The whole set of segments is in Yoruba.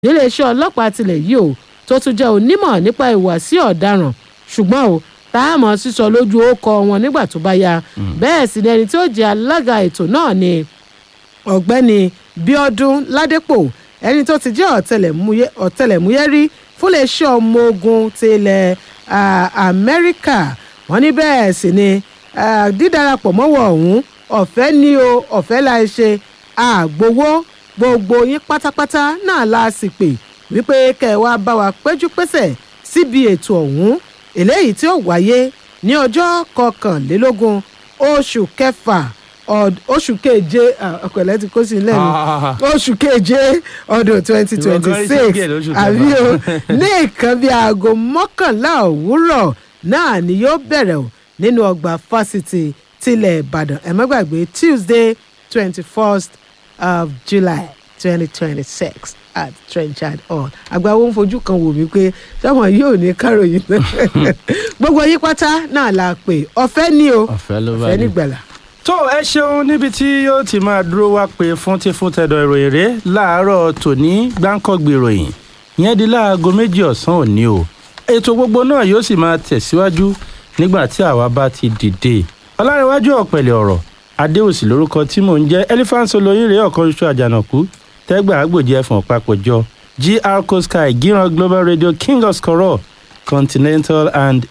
níléeṣẹ́ ọlọ́pàá tilẹ̀ yìí o tó tún jẹ́ onímọ̀ nípa ìwàsí ọ̀daràn ṣùgbọ́n o táàmù sísọ lójú ókọ wọn nígbà tó bá yá bẹ́ẹ̀ sì ni ẹni tí ó jẹ́ alága ètò náà ni ọ̀gbẹ́ni bíọ́dún ládépò ẹni tó ti jẹ́ ọ̀tẹlẹ̀múyẹ́ ọ̀tẹlẹ̀múyẹ́ rí fúnléeṣẹ́ ọmọ ogun ti ilẹ̀ ah, amẹ́ríkà wọ́n ní bẹ́ẹ̀ sì ni ah, dídarapọ̀ mọ́wọ́ ọ̀hún ọ̀fẹ́ ni o ọ̀fẹ́ la ṣe àgbowó gbogbo yín pátápátá náà la sì pè wípé kẹ́ ẹ wá bá wa péjú pésẹ̀ síbi ètò ọ̀hún eléyìí tí ó wáyé ní ọjọ́ kọkànlélógún oṣù kẹfà ọd- oṣù keje ah, ọkọ̀lẹ́ ti kó sí ilé mi Ah. oṣù keje ọdún twenty twenty Ìwọ gan six iṣẹ́ díẹ̀ lóṣù kẹfà. àbí o ní nǹkan bíi aago mọ́kànlá òwúrọ̀ náà ni yóò bẹ̀rẹ̀ o nínú ọgbà fásitì tilẹ̀ ìbàdàn ẹ má gbàgbé tuesday twenty first of july twenty twenty six at trenchard hall àgbàwo ń fojú kan wò mí pé sọmọ yóò ní káròyìn náà gbogbo yín pátá náà la pè ọ̀fẹ́ ni o ọ̀fẹ́ ló bá ọ̀fẹ́ dé. nígbàlà. tó ẹ ṣeun níbi tí yóò ti máa dúró wá pé fún tí fún tẹ̀dọ̀ ìròyìn rẹ̀ láàárọ̀ tòní gbáǹkọ́gbì ìròyìn ìyẹn di láago méjì ọ̀sán òní o ètò gbogbo náà yóò sì máa tẹ̀síwájú nígbà tí àwa bá ti dìde ọlárẹ̀wájú ọ̀pẹ̀lẹ̀ ọ̀rọ̀ adéòsì lórúkọ tí mò ń jẹ́ elephant olóyin rèé ọ̀kan ṣoṣo àjànàkú tẹ́gbà àgbòjì ẹ̀fọ̀n papọ̀jọ gr cosky gíran global radio king of skoro continental and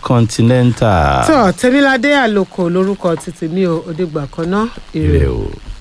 intercontinental. tó tẹ́niládé àlòkò lórúkọ títí ní o òdìgbà kan náà ire Ire o.